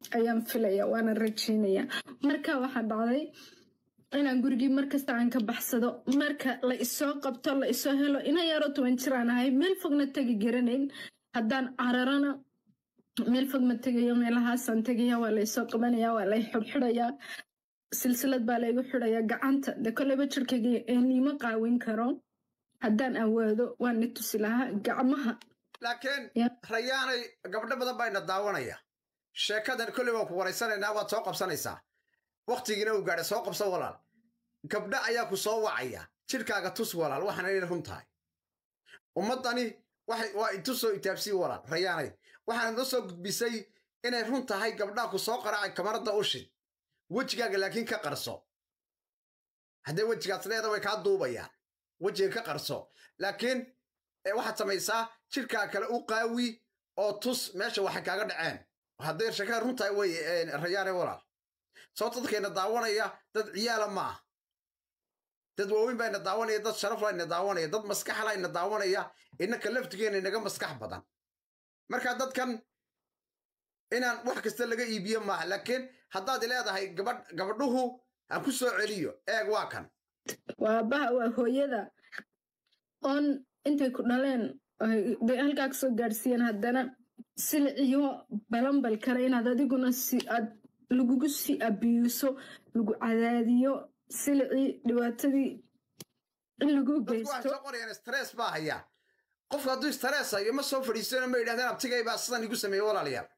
ayaan filaya waana rajeynaya marka waxaa dhacday inaan gurigii markasta aan ka baxsado marka la isoo qabto la isoo helo ina yaro toban jiraan ahay meel fogna tegi garanayn haddaan cararana meel fog ma tegayo meelahaasaan tegaya waa laysoo qabanaya waa lay xidxidhayaa silsilad baa laygu xidhaya gacanta de koleyba jirkayga niima qaawin karo haddaan awaado waan ni tusi lahaa gacmaha laakiin Ya. rayaanay gabdho badan baa ina daawanaya sheekadan kolley waan ku waraysanaynaa waad soo qabsanaysaa wakhtigiina uu gaadhay soo qabsan walaal gabdho ayaa ku soo wacaya jidhkaaga tus walaal waxaana inay run tahay ummaddani waxay waa itusoo itaabsii walaal rayaanay waxaana noo soo gudbisay inay run tahay gabdhaha ku soo qaraacay kamarada ushid wejigaaga laakiin ka qarso haddee wejigaas leeda way kaa duubayaan wejiga ka qarso laakiin ee waxaad samaysaa jidhkaa kale u qaawi oo tus meesha waxay kaaga dhaceen hadday sheekada run tahay wey rayaane walaal sababto dadkayna daawanaya dad ciyaala ma ah dad waaweyn baa ina daawanaya dad sharafla ina daawanaya dad maskaxla ina daawanaya innaka laftigeena inaga maskax badan marka dadkan inaan wax kasta laga iibiyo maaha laakiin haddaad leedahay gabadh gabadhuhu aan ku soo celiyo eeg waa kan waa aabbaha waa hooyada oon intay ku dhaleen ay day halkaa kasoo gaadhsiiyeen haddana siliciyo balanbal kale inaad adiguna si aad lagugu sii abiyuuso lagu cadaadiyo silicii dhibaatadii in lagu dadku waxay geysto soo qorayaan stress baa haya qofku hadduu stress hayo ma soo fadhiisano ma yidhahdeen abtigay baa sidan igu sameeye walaalayaal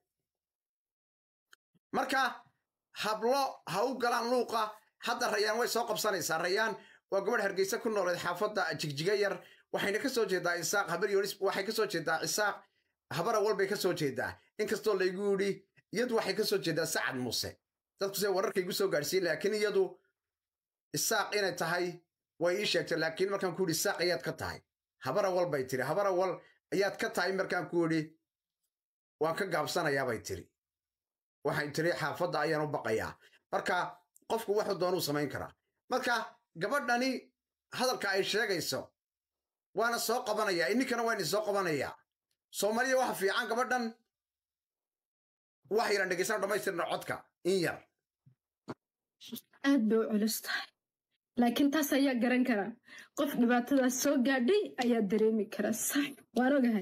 marka hablo ha u galaan luuqa hadda rayaan way soo qabsanaysaa rayaan waa gabadh hargeysa ku nooleed xaafadda jigjiga yar waxayna ka soo jeedaa isaaq habar yonis waxay ka soo jeedaa isaaq habara walbay ka soo jeedaa inkastoo laygu yidhi iyadu waxay ka soo jeedaa sacad muuse dadku se wararka igu soo gaadhsiin laakiin iyadu isaaq inay tahay way ii sheegtay laakiin markaan ku yidhi isaaq ayaad ka tahay habara wal bay tiri habara wal ayaad ka tahay markaan ku yidhi waan ka gaabsanayaa bay tiri waxay tiri xaafadda ayaan u baqayaa marka qofku wuxuu doonuu samayn karaa marka gabadhani hadalka ay sheegayso waana soo qabanaya ininkana waa idin soo qabanayaa soomaaliya waxa fiican gabadhan wax yaran dhegeysana dhammaystirna codka in yar aad bay u culus tahay laakiin taas ayaa garan karaa qof dhibaatadaas soo gaadhay ayaa dareemi kara sax waan ogahay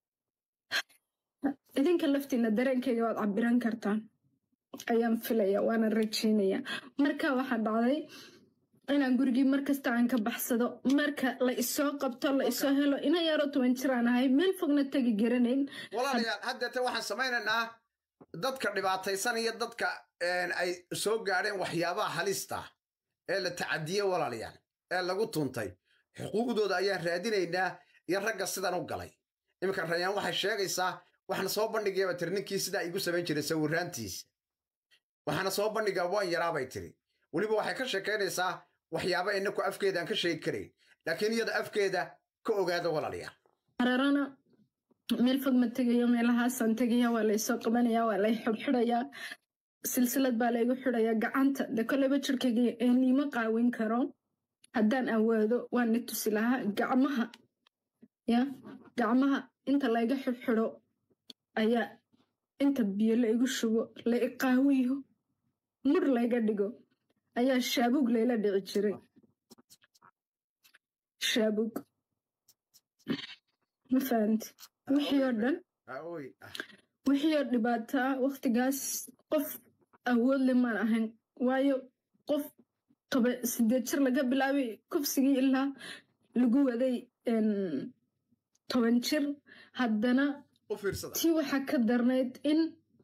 idinka laftiina dareenkayga waad cabiran kartaan ayaan filaya waana rajeynaya marka waxaa dhacday inaan gurigii markasta aan ka baxsado marka la isoo qabto la isoo helo ina yaro toban jiraan ahay meel fogna tegi garanayn walaalayaal haddeete waxaan samaynaynaa dadka dhibaataysanaya dadka ay soo gaadheen waxyaabaha halista ee la tacadiye walaalayaal ee lagu tuntay xuquuqdooda ayaan raadinaynaa iyo ragga sidan u galay iminka rayaan waxay sheegaysaa waxaana soo bandhigayaba tiri ninkii sidaa igu samayn jiray sawiraantiisa waxaana soo bandhigaa waan yaraabay tiri weliba waxay ka sheekaynaysaa waxyaaba inaku afkeeda aan ka sheegi karayn laakiin iyada afkeeda ka ogaada walaalayaal cararana meel fog ma tegayo meelahaasaan tegaya waa laysoo qabanaya waa lay xidxidhayaa silsilad baa laygu xidhaya gacanta de koleyba jirkayga niima qaawin karo haddaan awaado waan ni tusi lahaa gacmaha ya gacmaha inta layga xidxidho ayaa inta biyo la igu shubo la iqaawiyo mur layga dhigo ayaa shaabug layla dhici jiray shaabug ma fahanti wixii oo dhan wixii oo dhibaataa wakhtigaas qof awood le maan ahayn waayo qof toba sideed jir laga bilaabay kufsigii ilaa lagu waday toban jir haddana tii waxaa ka darnayd in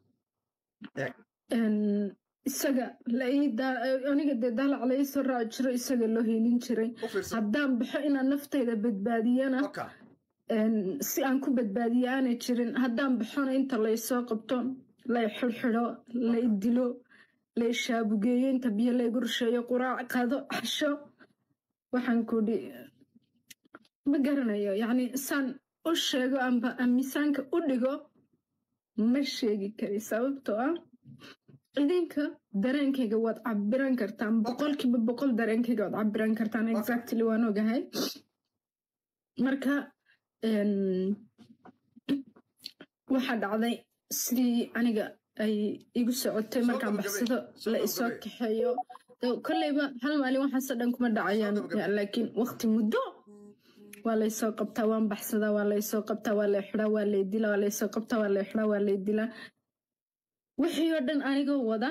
isaga aniga dee daalac lai soo raaci jiro isaga loo helin jiray haddaan baxo inaan naftayda badbaadiyana si aan ku badbaadiyo aanay jirin haddaan baxona inta laysoo qabto lay xidxidho lay dilo lay shaabugeeyo inta biyo laygu rusheeyo quraac qado xasho waxaan kudhi ma garanayo yacni saan u sheego amba miisaanka u dhigo ma sheegi kari sababtoo ah idinka dareenkayga waad cabiran kartaan boqolkiiba boqol dareenkayga waad cabiran kartaan exactly waan ogahay marka waxaa dhacday sidii aniga ay igu socotay markaan baxsado la isoo kaxeeyo kolleyba hal maalin waxaasoo dhan kuma dhacayaan laakiin waqti muddo waa laysoo qabtaa waan baxsadaa waa laysoo qabtaa waa lay xidaa waa lay dilaa waa laysoo qabtaa waa lay xidaa waa lay dilaa wixii oo dhan anigoo wada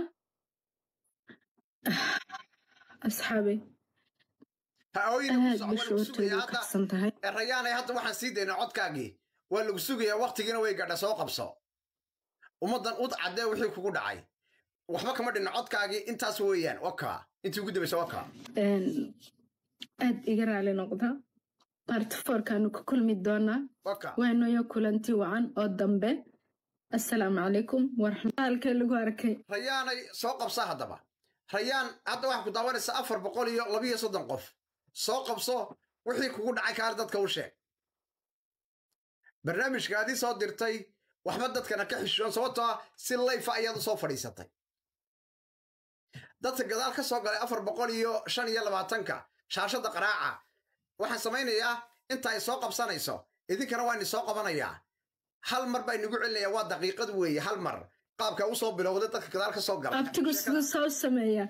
asxaabey aad bashootoodu kacsan tahay rayaanay hadda waxaan sii daynaa codkaagii waa lagu sugayaa waktigiina way gadha soo qabso ummaddan ud caddee wixii kugu dhacay waxba kama dhinna codkaagii intaas weeyaan wakaa intii ugu dambaysa wakaa aad iga raali noqda bartifoorkaanu ku kulmi doonaa waanoyo kulanti wacan oo dambe assalaamu calaykum waraxmataalkee lagu arkay rayaanay soo qabsa haddaba rayaan hadda waxaa ku daawanaysaa afar boqol iyo labiyo soddon qof soo qabso wixii kugu dhacay kaale dadka u sheeg barnaamijkaadii soo dirtay waxba dadkana ka xishoon sababtoo ah si layfa ayaad u soo fadhiisatay dadka gadaal ka soo galay afar boqol iyo shan iyo labaatanka shaashadda qaraaca waxaan samaynayaa inta ay soo qabsanayso idinkana waa ini soo qabanayaa hal mar baa inagu celinayaa waa daqiiqad weeye hal mar qaabka u soo bilowday dadka gadaal ka soo galay abtigu siduu soo sameeyaa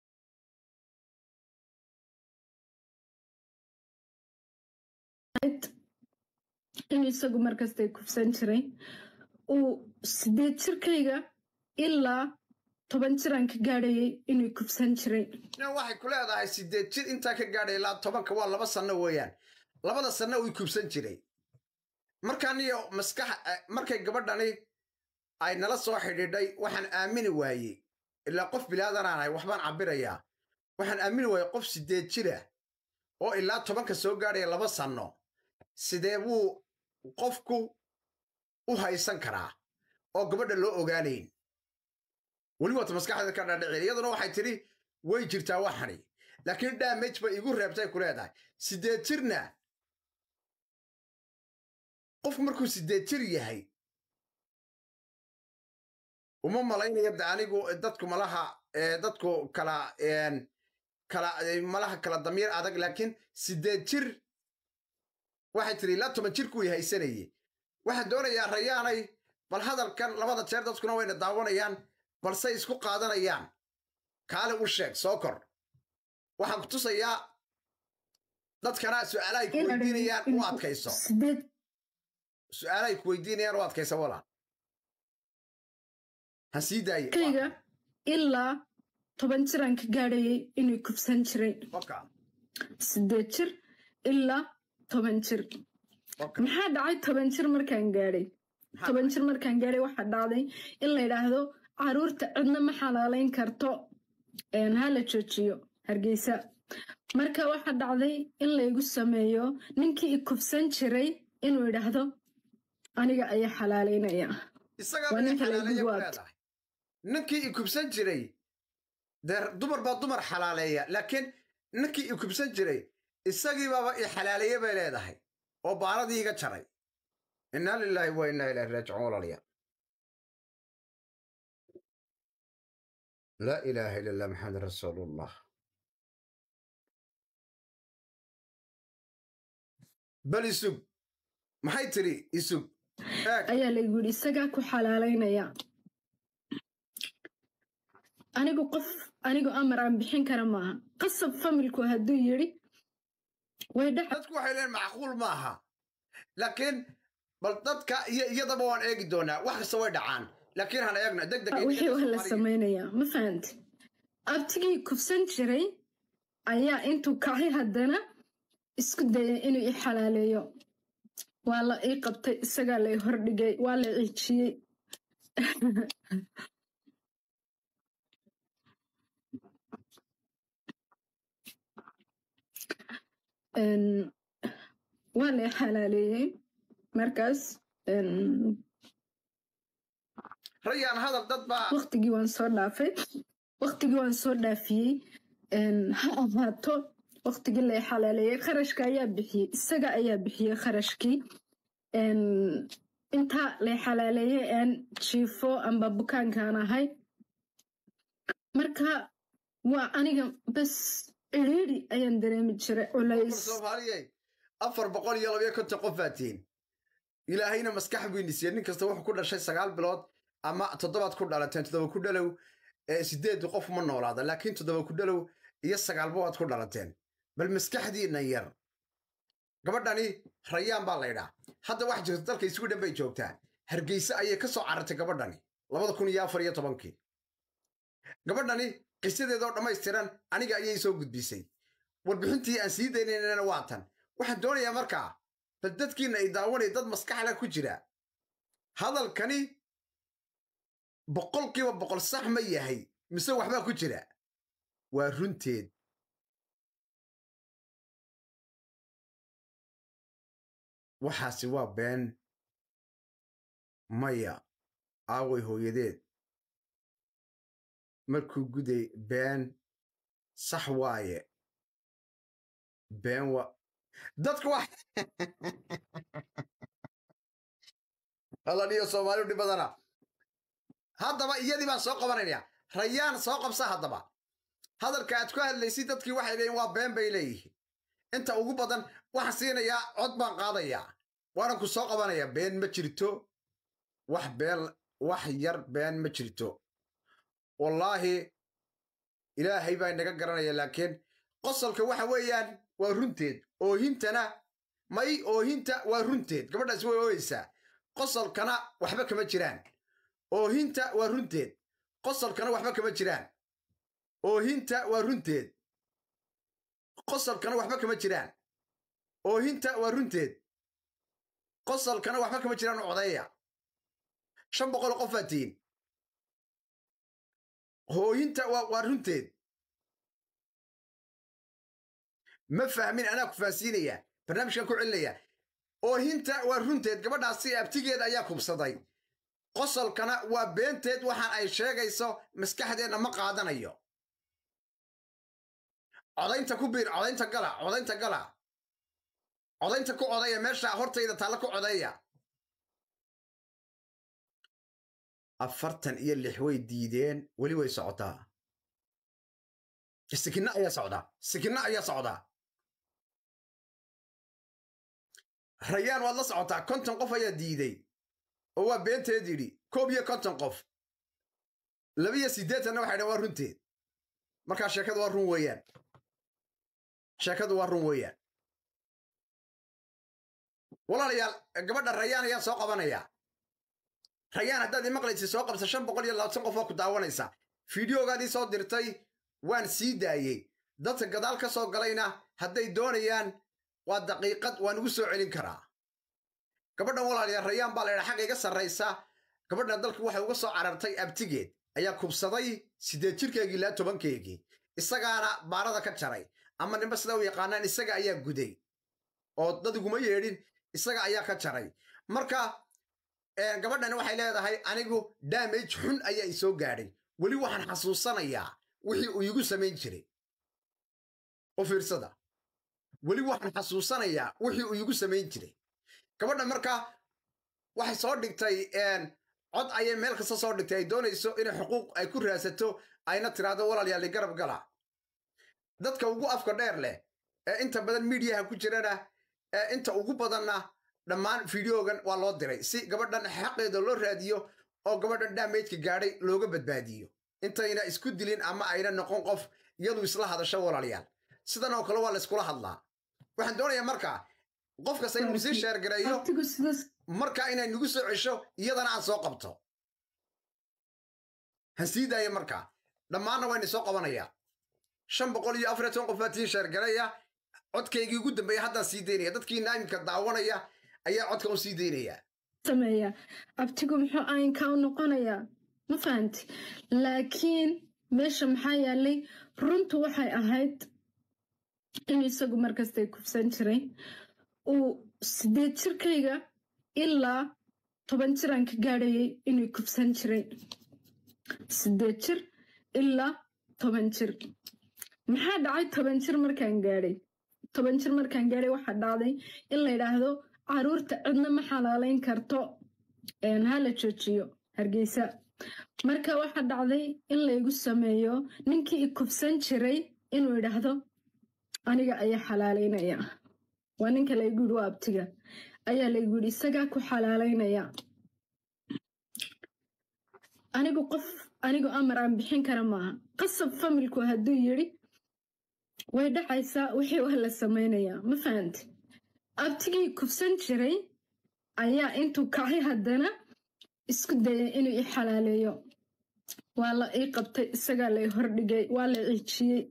inuu isagu markastay kufsan jiray uu sideed jirkayga ilaa toban jiraan ka gaadhayay inuu kufsan jiray waxay ku leedahay sideed jir intaa ka gaadhay ilaa tobanka waa laba sanno weeyaan labada sanno uu kubsan jiray markaaniyo maskax markay gabadhani ay nala soo xidhiidhay waxaan aamini waayey ilaa qof bilaadanaan ahay waxbaan cabbirayaa waxaan aamini waayey qof sideed jira oo ilaa tobanka soo gaadhaya laba sanno sidee buu qofku u haysan karaa oo gabadha loo ogaanayn weli waata maskaxdeeda ka dhaadhicin iyaduna waxay tidhi way jirtaa waxani laakiin damage bay igu reebtay ku leedahay sideed jirna qofku markuu sideed jir yahay uma malaynaya de anigu dadku malaha dadku kala kala malaha kala damiir adag laakiin sideed jir waxay tidhi ilaa toban jirkuu haysanayey waxaan doonayaa rayaanay bal hadalkan labada jeer dadkuna wayna daawanayaan balsey isku qaadanayaan kaale u sheeg soo kor waxaan ku tusayaa dadkana su'aalahay ku weydiinayaan u adkayso su'aalahay ku weydiinayaan u adkayso walaal ha sii daaye kayga ilaa toban jiraan ka gaadhayay inuu kufsan jiray sideed jir ilaa toban jir maxaa dhacay toban jir markaan gaadhay toban jir markaan gaadhay waxaa dhacday in la yidhaahdo caruurta cidna ma xalaalayn karto ha la joojiyo hargeysa marka waxaa dhacday in laygu sameeyo ninkii i kufsan jiray inuu yidhaahdo aniga ayaa xalaalaynaya waa ninka laygu waabto ninkii i kubsan jiray dee dumar baa dumar xalaaleeya laakiin ninkii i kubsan jiray isagii baaba i xalaaleeye bay leedahay oo baaladii iga jaray innaa lilaahi wa innaa ilaahi raajicuun walaalayaal laa ilaaha ila allah maxamed rasuulullah bal isug maxay tiri isug ayaa laygu yidhi isagaa ku xalaalaynaya anigu qof anigu amar aan bixin kara maaha qasab familku hadduu yidhi way dadku waxay leen macquul maaha laakiin bal dadka iyo iyadaba waan eegi doonaa wax kasta way dhacaan laakiin han eegno deg deg wixii waa la samaynayaa ma fahanti abtigii kufsan jiray ayaa intuu kacay haddana isku dayay inuu i xalaaleeyo waa la ii qabtay isagaa lay hordhigay waa la ciijiyey waa lay xalaaleeyey markaas rayaan hadal dad baa waktigii waan soo dhaafay waktigii waan soo dhaafiyey ha ahaato waktigii lay xalaaleeyey kharashka ayaa bixiyey isaga ayaa bixiyey kharashkii intaa lay xalaaleeyey aan jiifo amba bukaankaan ahay marka waa aniga bas cidhiidhi ayaan dareemi jiray culays soomaaliyey afar boqol iyo labayo konton qof baa tihiin ilaahayna maskax buu inisiiyey nin kasta wuxuu ku dhashay sagaal bilood ama toddobaad ku dhalateen toddoba ku dhalow sideed qof ma noolaada laakiin toddoba ku dhalow iyo sagaalba waad ku dhalateen bal maskaxdiinna yar gabadhani rayaan baa laydhaa hadda wax jirta dalka isugu dhan bay joogtaa hargeyse ayay ka soo carartay gabadhani labada kun iyo afar iyo tobankii gabadhani qisadeedoo dhammaystiran aniga ayay soo gudbisay warbixintii aan sii daynaynana waa tan waxaan doonayaa markaa bal dadkiinna ay daawanaya dad maskaxla ku jira hadalkani boqolkiiba boqol sax ma yahay mise waxbaa ku jira waa runteed waxaasi waa been maya aaway hooyadeed markuu guday been sax waaye been wa dadku wa alaniyo soomaaliu dhib badana haddaba iyadii baan soo qabanaynayaa rayaan soo qabsa haddaba hadalka aad ku hadlaysid dadkii waxay leeyiin waa been bay leeyihiin inta ugu badan waxaan siinayaa cod baan qaadayaa waanan ku soo qabanayaa been ma jirto wax been wax yar been ma jirto wallaahi ilaahay baa inaga garanaya laakiin qosolka waxa weeyaan waa runteed oohintana may oohinta waa runteed gabadhaas way ooyeysaa qosolkana waxba kama jiraan oohinta waa runteed qosolkana waxba kama jiraan oohinta waa runteed qosolkana waxba kama jiraan oohinta waa runteed qosolkana waxba kama jiraan codeeya shan boqol qof baa tihiin hooyinta waa runteed ma fahmin anaa ku fahansiinaya barnaamijkan ku celinaya oohinta waa runteed gabadhaasi abtigeeda ayaa kubsaday qosolkana waa beenteed waxaan ay sheegayso maskaxdeenna ma qaadanayo codaynta ku biir codaynta gala codaynta gala codaynta ku codeeya meesha hortayda taalla ku codeeya afartan iyo lix way diideen weli way socotaa sikinna ayaa socdaa sikinna ayaa socdaa rayaan waad la socotaa konton qof ayaa diiday oo waa beenteed yidhi koob iyo konton qof labiyo siddeetanna waxay dhan waa runteed markaa sheekadu waa run weeyaan sheekadu waa run weeyaan walaalayaal gabadha rayaan ayaa soo qabanayaa rayaan haddaad ii maqlaysa soo qabsa shan boqol iyo labaatan qof oo ku daawanaysa fideogaadii soo dirtay waan sii daayey dadka gadaal ka soo galayna hadday doonayaan waa daqiiqad waan ugu soo celin karaa gabadhan walaalayaal rayaan baa laydhaa xagga iga sarraysa gabadhan dalka waxay uga soo carartay abtigeed ayaa kubsaday siddeed jirkeygii ilaa tobankeygii isagaana baarada ka jaray ama nimba sida u yaqaanaan isaga ayaa guday oo dad iguma yeedhin isaga ayaa ka jaray marka gabadhani waxay leedahay anigu daamage xun ayaa i soo gaadhay weli waxaan xasuusanayaa wixii uu iigu samayn jiray u fiirsada weli waxaan xasuusanayaa wixii uu iigu samayn jiray gabadha marka waxay soo dhigtay cod ayay meel kasta soo dhigtay ay doonayso inay xuquuq ay ku raadsato ayna tiraahdo walaalyaali garab gala dadka ugu afka dheer leh ee inta badan miidiyaha ku jirana ee inta ugu badanna dhammaan fideogan waa loo diray si gabadhan xaqeeda loo raadiyo oo gabadhan daamejka gaadhay looga badbaadiyo intayna isku dilin ama ayna noqon qof iyadu isla hadasho walaalayaal sidan oo kale waa layskula hadlaa waxaan doonayaa markaa qof kasta inuu sii sheergareeyo marka inay nagu soo cesho iyadana aan soo qabto han sii daaya markaa dhammaanna wayna soo qabanayaa shan boqol iyo afar iyo toban qof baa tii sheergareeya codkaygii ugu dambeeya haddaan sii daynaya dadkii naamimka daawanaya ayaa codka u sii daynaya sameeya abtigu muxuu aynkaa u noqonayaa ma fahanti laakiin meesha maxaa yaalay runtu waxay ahayd inuu isagu markastay kufsan jiray uu sideed jirkayga ilaa toban jiraan ka gaadhayay inuu kufsan jiray sideed jir ilaa toban jir maxaa dhacay toban jir markaan gaadhay toban jir markaan gaadhay waxaa dhacday in la yidhaahdo caruurta cidna ma xalaalayn karto hala joojiyo hargeysa marka waxaa dhacday in laygu sameeyo ninkii i kufsan jiray inuu yidhaahdo aniga ayaa xalaalaynaya waa ninka laygu yidhi waa abtiga ayaa laygu yidhi isagaa ku xalaalaynaya anigu qof anigu amar aan bixin kara maaha qasab familku hadduu yidhi way dhacaysaa wixii waa la samaynayaa ma fahanti abtigii kufsan jiray ayaa intuu kacay haddana isku dayay inuu i xalaaleeyo waa la ii qabtay isagaa lay hordhigay waa la ciijiyey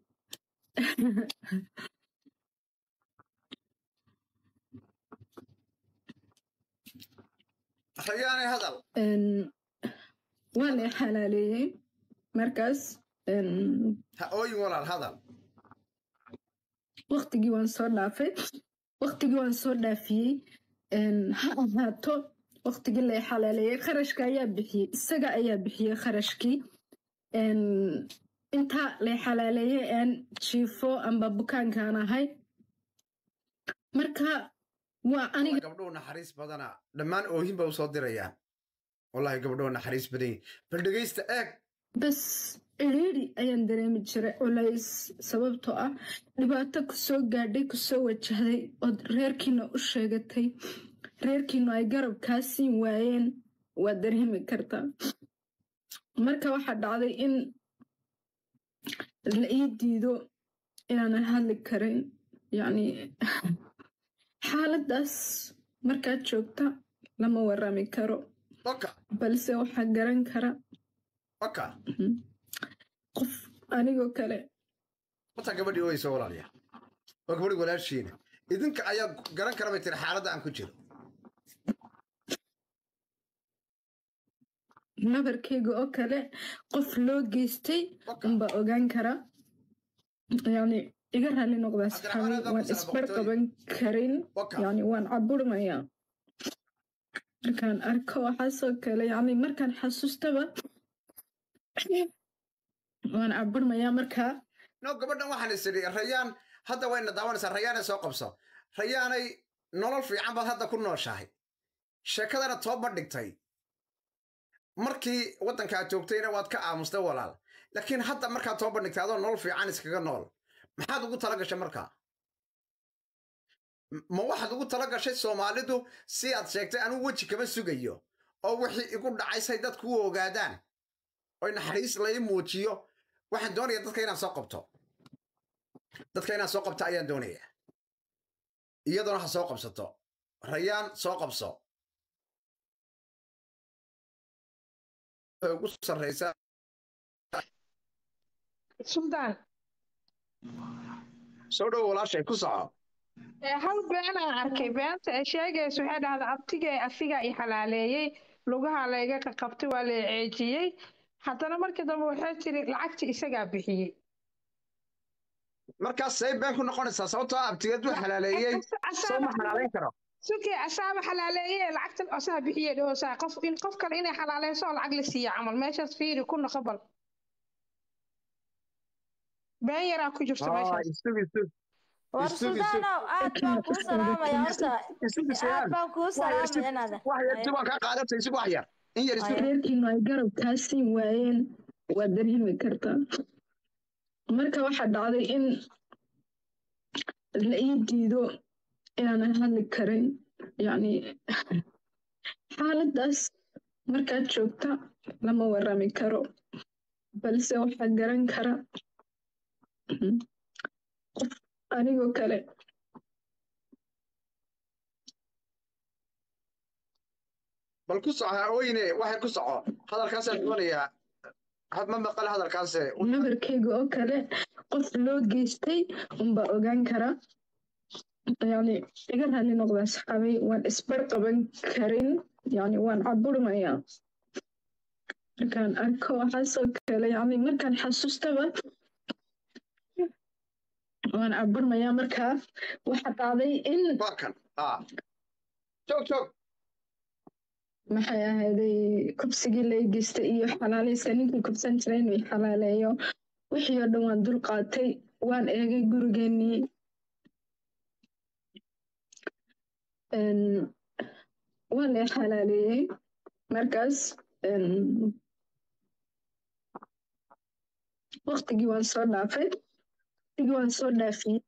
rayaanay hadal waa la i xalaaleeyey markaas ha ooyin walaal hadal waktigii waan soo dhaafay waktigii waan soo dhaafiyey ha ahaato waktigii la i xalaaleeyey kharashka ayaa bixiyey isaga ayaa bixiyey kharashkii intaa la i xalaaleeyey aan jiifo amba bukaankaan ahay marka waa aniga gabdhuhu naxariis badana dhammaan oohin ba u soo dirayaan wallahi gabdhuhu naxariis badan yihin bal dhegaysta eeg bas cidhiidhi ayaan dareemi jiray culays sababtoo ah dhibaato kusoo gaadhay kusoo wajahday ood reerkiina u sheegatay reerkiinu ay garab kaa siin waayeen waad dareemi kartaa marka waxaa dhacday in la ii diido inaanan hadli karin yacni xaaladdaas markaad joogta lama warami karo oka balse waxaa garan kara oka qof anigoo kale wataa gabadhii ooyeysa walaalya waa gabadhii walaashiina idinka ayaa garan kara bay tiri xaaladda aan ku jiro nabarkayga oo kale qof loo geystay unbaa ogaan kara yani iga raali noqdaa saxaabi waan isbar qaban karin yani waan caburmayaa markaan arko waxaasoo kale yani markaan xasuustaba waan caburmayaa markaa no gabadhan waxaan is idhi rayaan hadda wayna daawanaysaa rayaanay soo qabso rayaanay nolol fiican baad hadda ku nooshahay sheekadana tooba dhigtay markii waddankaa joogtayna waad ka aamustay walaal laakiin hadda markaad tooba dhigtay adoo nolol fiican iskaga nool maxaad ugu tala gashay markaa ma waxaad ugu tala gashay soomaalidu si aad sheegtay anuu weji kama sugayo oo wixii igu dhacaysay dadku u ogaadaan oy naxariis lai muujiyo waxaan doonaya dadka inaan soo qabto dadka inaan soo qabto ayaan doonayaa iyadoona ha soo qabsato rayaan soo qabso ugu sarraysa suldaan soo dhow walaashay ku soco hal beenaan arkay beenta ay sheegaysa waxay dhahda abtigee asigaa i xalaaleeyey lugaha layga qaqabtay waa la ceejiyey haddana markii dambe waxay tiri lacagtii isagaa bixiyey markaas say been ku noqonaysaa sababtoo abtigeed u xalaaleeyey soo ma xalaalayn karo sukii asaaba xalaaleeye lacagtan asaha bixiye dhahoosaa qof in qof kale inay xalaaleyso oo lacag la siiya camal meeshaas fiiri ku noqo bal been yaraa ku jirto meeshaas war suldaanow aad baan kuu salaamaya horta aad baan kuu salaamaya inaada waan kaa qaadatay isig wax yar in yar isu reerkiinu ay garab kaa siin waayeen waad dareemi kartaa marka waxaa dhacday in la ii diido inaanan hadli karin yacni xaaladdaas markaad joogta lama warami karo balse waxaa garan kara qof anigoo kale bal ku soco haweyne waxay ku soco hadalkaasaan doonayaa had ma maqal hadalkaase nabarkayga oo kale qof loo geystay unbaa ogaan kara yani iga raali noqdaa saxaabay waan isbar qaban karin yani waan caburmayaa markaan arko waxaasoo kale yani markaan xasuustaba waan caburmayaa markaa waxa dhacday in waa kan joog joog maxay ahayday kubsigii la geystay iyo xalaalayska ninkii kubsan jiray inuu xalaaleeyo wixii oo dhan waan dul qaatay waan eegay gurigeenii waa la xalaaleeyey markaas waktigii waan soo dhaafay waktigii waan soo dhaafiyey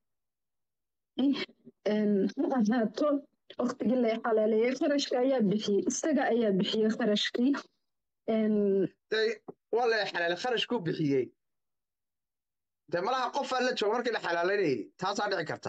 ha ahaato waktigii la xalaaleeyey kharashka ayaa bixiyey isaga ayaa bixiyey kharashkii waa la xalaal kharash ku bixiyey dee malaha qofaa la jooga markii la xalaalaynayay taasaa dhici karta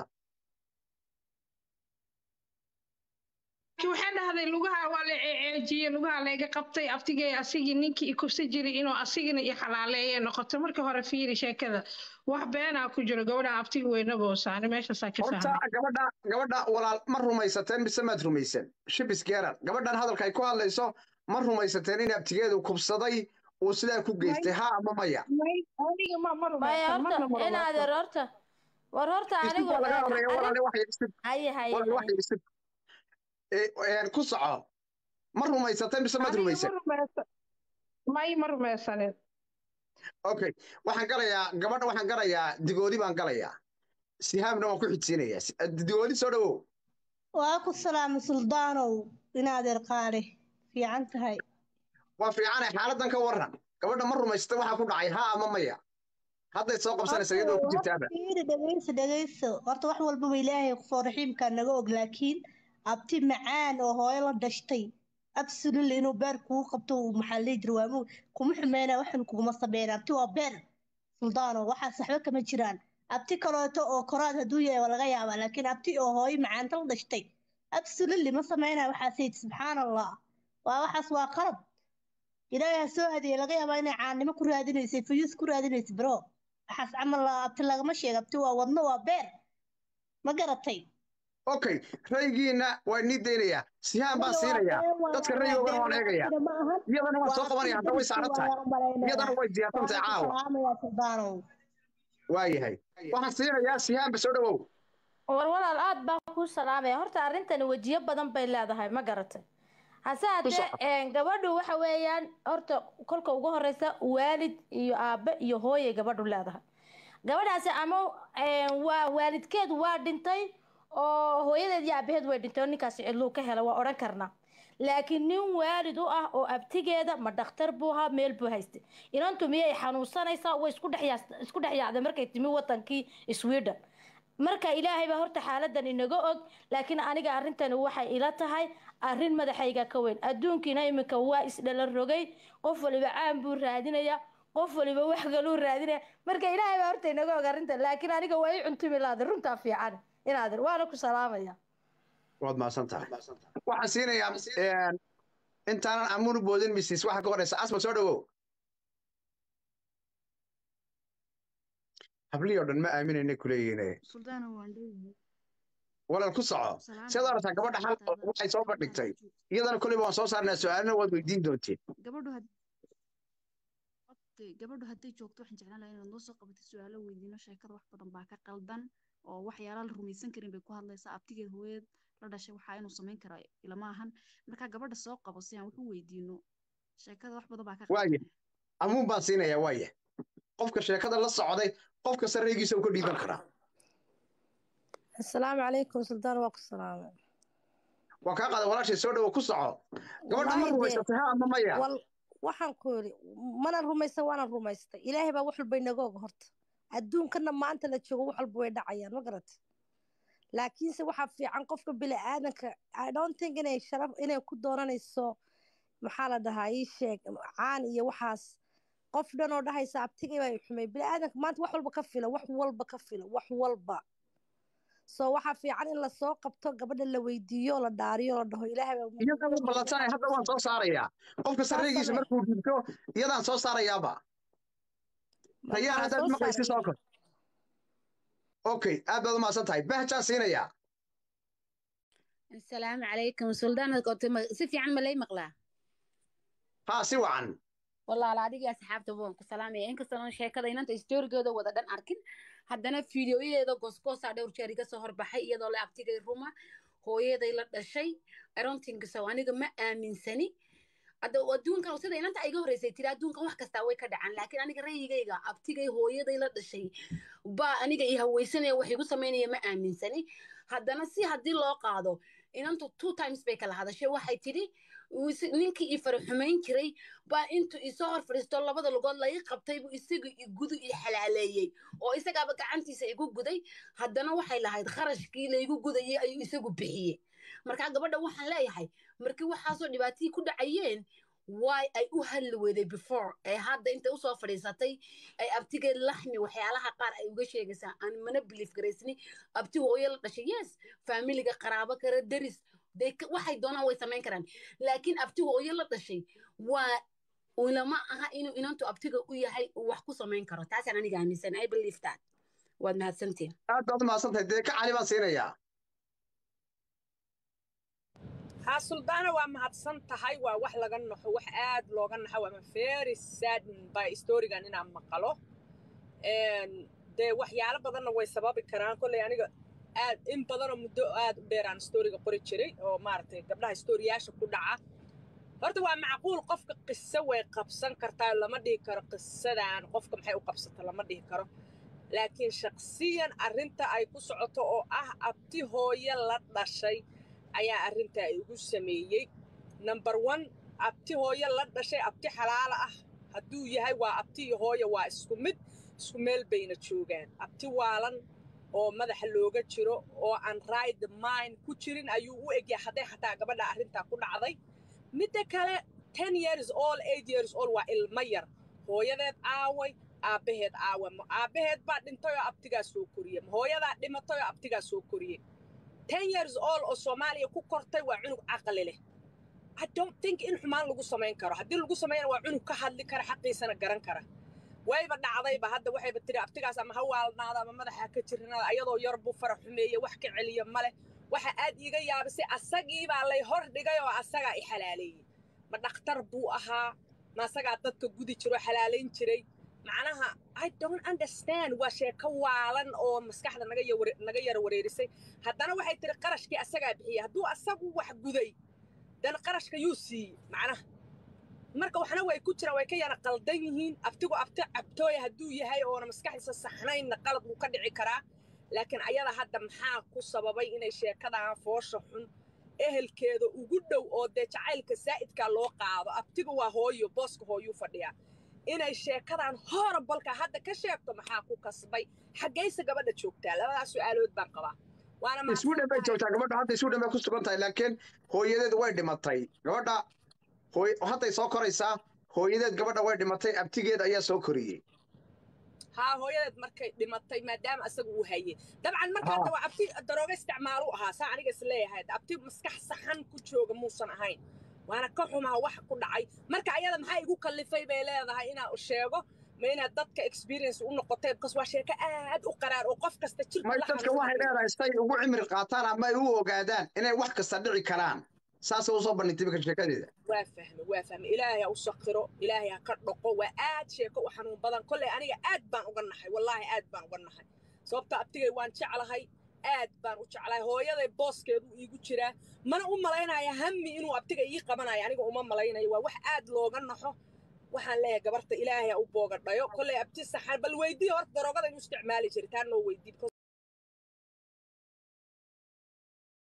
waxay dhahday lugaha waa la ceejiyey lugaha layga qabtay aftigay asigii ninkii i kufsa jiray inuu asigina i xalaaleeye noqoto markii hore fiiri sheekada wax beenaa ku jiro gabadha aftiga weynaboosaani meeshaasaa ka horta gabadha gabadha walaal ma rumaysateen mise maad rumaysan shibis geeran gabadhan hadalka ay ku hadlayso ma rumaysateen in abtigeedu kubsaday uu sidaa ku geystay ha ama maya maya horta inaadeer horta war horta anigu laga horeeya walaale waxay isib haye haye walaal waxay isib ku soco ma rumaysateen mise maad rumaysan may ma rumaysanin okay waxaan galayaa gabadha waxaan galayaa digoodi baan galayaa sihaamna waan ku xijsiinayaa digoodi soo dhawow waa ku salaama suldaanow inaadeer qaale fiican tahay waa fiicane xaaladan ka waran gabadha ma rumaysatay waxaa ku dhacay ha ama maya hadday soo qabsanaysa iyadoo ku jirtaaba fiiri dhegayso dhegayso horta wax walbaba ilaahay qofoo raxiimkaa naga og laakiin abti macaan oo hooyo la dhashtay absolutely inuu beer kugu qabto uu maxaa la jira waamu kuma xumeynaa waxan kuguma sameyna abti waa beer suldaano waxaas waxba kama jiraan abti kaleeto oo koraad hadduu yahay waa laga yaabaa laakiin abti oo hooyo macaanta la dhashtay absolutely ma sameynaa waxaasayid subxaan allah waa waxaas waa qalab ilaahay ha soo adeeye laga yaabaa inay caannimo ku raadinaysay fayuus ku raadinaysa bro waxaas camal abti lagama sheega abti waa wadno waa beer ma garatay okay raygiina waa inii daynayaa sihaan baan siinayaa dadka rayoogana waan eegayaa iyadana waan soo qabanaya hadda way saaran tahay iyadana way diyaarsan tahay caawa waayahay waxaan siinayaa sihaanba soo dhawow war walaal aad baan kuu salaamaya horta arrintani wejiyo badan bay leedahay ma garatay hase haddee gabadhu waxa weeyaan horta kolka ugu horeysa waalid iyo aabe iyo hooyay gabadhu leedahay gabadhaasi ama waa waalidkeed waa dhintay oo hooyadeed iyo aabaheed way dhintay oo ninkaasi cidluu ka helay waa odhan karnaa laakiin nin waalid u ah oo abtigeeda ma dhakhtar buu ahaa meel buu haystay inantu miyay xanuunsanaysaa way isku dhex yaacday markay timi wadankii sweden marka ilaahay baa horta xaaladan inaga og laakiin aniga arrintani waxay ila tahay arrin madaxayga ka weyn adduunkiina iminka waa isdhala rogay qof waliba caan buu raadinaya qof waliba wax galuu raadinaya marka ilaahay baa horta inaga og arrintan laakiin aniga waa i cuntumi laada runtaa fiican inaadir waana ku salaamaya waad mahadsan tahay waxaan siinayaa intaanan amuunu boodin misis waxa ka horeysa asma soo dhawow hablihii oo dhan ma aaminayna kuleeyihiin walaal ku soco sidaad aragtaa gabadha hal waxay soo bandhigtay iyadana koleyba waan soo saarnaa su-aalana waad weydiin doonteen gabadhu hadday joogto waxaan jeclaan lahaa inaad noo soo qabatay su-aalo weydiino sheekada wax badan baa ka qaldan oo waxyaala la rumaysan karin bay ku hadlaysaa abtigeed hooyad la dhashay waxaa inuu samayn kara ilama ahan marka gabadha soo qabo si aan wax u weydiino sheekada wax badan baa ka waaya amuun baan siinayaa waaya qofka sheekada la socday qofka sarreygiisa uu ka dhiiban karaa asalaamu calaykum suldaan waa ku salaamay waa kaa qaada walaashay soo dhawo ku soco gabadha ma rumaysatay ha ama maya waxaan ku yidhi manan rumaysan waanan rumaystay ilaahay baa wax walba inaga og horta adduunkana maanta la joogo wax walba way dhacayaan ma garata laakiinse waxaa fiican qofka bini aadanka i don't think inay sharaf inay ku doonanayso maxaa la dhahaa ii sheeg caan iyo waxaas qof dhan oo dhahaysa abtigay baa xumay bini aadanka maanta wax walba ka fila wax walba ka fila wax walba so waxaa fiican in lasoo qabto gabadha la weydiiyo la dhaariyo la dhaho ilaahay iyadana ballansanay hadda waan soo saarayaa qofka sarreygiisa markuu dhibto iyadaan soo saarayaaba rayaan haddaad maqlaysi soo kor okay aad baad umahadsan tahay bahjaan siinayaa asalaamu calaykum suldaan si fiican ma lay maqlaa haa si wacan walaala adigii asxaabta waan ku salaamaya inkastoo sheekada inanta stoorigeeda wada dhan arkin haddana fiidiyoyadeeda goosgoosaa dhowr jeer iga soo horbaxay iyadoo la abtigay ruma hooyaday la dhashay arontinkisow aniga ma aaminsani adduunkan sida inanta iga horreysay tiri adduunkan wax kastaa way ka dhacaan laakiin aniga rayigayga abtigay hooyaday la dhashay baa aniga i haweysanaya wax igu samaynaya ma aaminsani haddana si haddii loo qaado inantu two times bay kala hadashay waxay tidhi ninkii ii fara xumayn jiray baa intuu isoo hor fadhiisto labada lugood laga qabtay buu isagu igudu i xalaaleeyey oo isagaaba gacantiisa igu guday haddana waxay lahayd kharashkii laygu gudayay ayuu isagu bixiyey markaa gabadha waxaan leeyahay markii waxaasoo dhibaatihii ku dhacayeen why ay u hadli weyday before ee hadda intay usoo fadhiisatay ay abtigeed laxmi waxyaalaha qaar ay uga sheegaysaa aan mana belief garaysni abti hooyo la dhashay yes faamiliga qaraabo kale deris waxay doonaan way samayn karaan laakiin abti hooyo la dhashay waa ulama aha inuu inantu abtiga u yahay uu wax ku samayn karo taasaan aniga aaminsan i believe that waad mahadsantiin aad baad mahadsantahay dee ka cali baan siinayaa haa suldaana waa mahadsan tahay waa wax laga naxo wax aad looga naxo waa very sad by storigan inaan maqalo dee waxyaalo badanna way sababi karaan kolley aniga aad in badanoo muddo aad u dheeraan storiga qori jiray oo maaragtay gabdhaha storiyaasha ku dhaca horta waa macquul qofka qiso way qabsan kartaa lama dhihi karo qisadan qofka maxay u qabsata lama dhihi karo laakiin shaksiyan arrinta ay ku socoto oo ah abti hooye la dhashay ayaa arrintaa igu sameeyey number one abti hooye la dhashay abti xalaala ah hadduu yahay waa abti iyo hooye waa isku mid isku meel bayna joogaan abti waalan oo madaxa looga jiro oo aan ride mind ku jirin ayuu u egyahay hadday xataa gabadha arrintaa ku dhacday midda kale ten years all eight years all waa ilmo yar hooyadeed aaway aabbaheed aawa ma aabbaheed baa dhintay oo abtigaa soo koriyey ma hooyadaa dhimatay oo abtigaa soo koriyey ten years all oo soomaaliya ku kortay waa cunug caqli leh i don't think in xumaan lagu samayn karo haddii lagu sameeyana waa cunug ka hadli kara xaqiisana garan kara wayba dhacdayba hadda waxayba tiri abtigaas ama ha waalnaada ama madaxa ka jirnada ayadoo yar buu fara xumeeye wax ka celiya male waxa aad iiga yaabisay asagii baa lay hor dhigay oo asagaa i xalaaleeyey ma dhakhtar buu ahaa ma asagaa dadka gudi jiroo xalaalayn jiray macnaha i don't understand waa sheeko waalan oo maskaxda naga naga yara wareerisay haddana waxay tiri qarashkii asagaa bixiyey hadduu asagu wax guday dan qarashka yuu siiyey macnaha marka waxna way ku jiraan way ka yara qaldan yihiin abtigu abti cabtooya hadduu yahay oona maskaxdiisa saxnaynna qalad wuu ka dhici karaa laakiin ayada hadda maxaa ku sababay inay sheekadan foosha xun ehelkeeda ugu dhow oo dee jacaylka saa'idkaa loo qaado abtiga waa hooyo booska hooyuu fadhiyaa inay sheekadan horobalka hadda ka sheegto maxaa ku kasbay xaggayse gabadha joogtaa labadaas su'aalood baan qabaa waana sweden bay joogtaa gabadha hadda sweden bay ku sugan tahay laakiin hooyadeed way dhimatay gabadha hadday soo koraysaa hooyadeed gabadha way dhimatay abtigeed ayaa soo koriyey haa hooyadeed markay dhimatay maadaama asaga uu hayey dabcan marka hadda waa abti darooga isticmaalu ahaa saa aniga is leeyahay abti maskax saxan ku jooga muusan ahayn waana ka xumaa wax ku dhacay marka ayada maxaa igu kallifay bay leedahay inaan sheego ma inaad dadka experience u noqotay bkas waa sheeko aad u qaraar oo qof kasta jirka may dadka waxay leedahay say ugu cimri qaataan ama ay u ogaadaan inay wax kasta dhici karaan saasay usoo bandhigtay imika sheekadeeda waa fahme waa fahme ilaahay ha u sakiro ilaahay ha ka dhaqo waa aad sheeko u xanuun badan kolley aniga aad baan uga naxay wallaahi aad baan uga naxay sababta abtigay waan jeclahay aad baan u jeclahay hooyaday booskeedu iigu jiraa mana u malaynaya hammi inuu abtiga ii qabanayo aniga uma malaynayo waa wax aad looga naxo waxaan leeyahay gabarta ilaahay ha u boogadhayo kolley abti saxan bal weydii horta daroogada inuu isticmaali jiray taa noo weydii